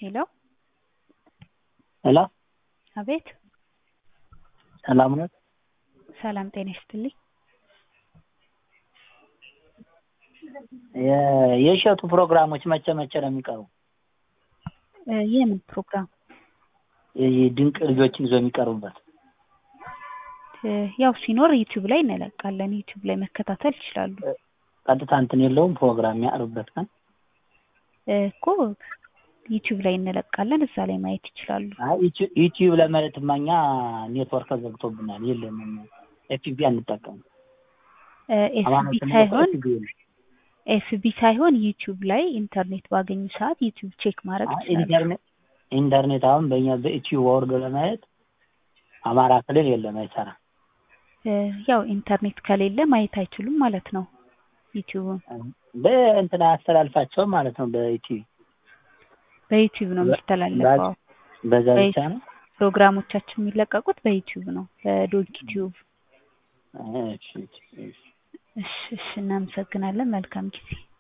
ሄሎ ሄሎ አቤት ሰላም ነው? ሰላም ጤና ይስጥልኝ። የ- የእሸቱ ፕሮግራሞች መቼ መቼ ነው የሚቀርቡ? እ የምን ፕሮግራም? የዚህ ድንቅ ልጆችን ይዞ የሚቀርቡበት እ ያው ሲኖር ዩቲዩብ ላይ እንለቃለን። ዩቲዩብ ላይ መከታተል ይችላሉ። ቀጥታ እንትን የለውም ፕሮግራም የሚያቀርቡበት ቀን? እ እኮ ዩቲዩብ ላይ እንለቃለን። እዛ ላይ ማየት ይችላሉ። አይ ዩቲ- ዩቲዩብ ለማለትማ እኛ ኔትወርክ ዘግቶብናል የለንም። ኤፍቢ አንጠቀምም። እ ኤፍቢ አማራጭ ሳይሆን ኤፍቢ የለም። ኤፍቢ ሳይሆን ዩቲዩብ ላይ ኢንተርኔት ባገኙ ሰዓት ዩቲዩብ ቼክ ማድረግ አይ ይችላሉ። ኢንተርኔት ኢንተርኔት አሁን በእኛ በዩቲዩብ ወርዶ ለማየት አማራ ክልል የለም አይሰራም። እ ያው ኢንተርኔት ከሌለ ማየት አይችሉም ማለት ነው። ዩቲዩብን በእንትን አያስተላልፋቸውም ማለት ነው። በዩቲዩብ በዩቲዩብ ነው በ- የሚተላለፈው። በዛ በይ- ብቻ ነው። ፕሮግራሞቻችን የሚለቀቁት በዩቲዩብ ነው፣ በዶንኪ ቲዩብ። እሺ፣ እሺ፣ እሺ። እሺ፣ እሺ፣ እናመሰግናለን። መልካም ጊዜ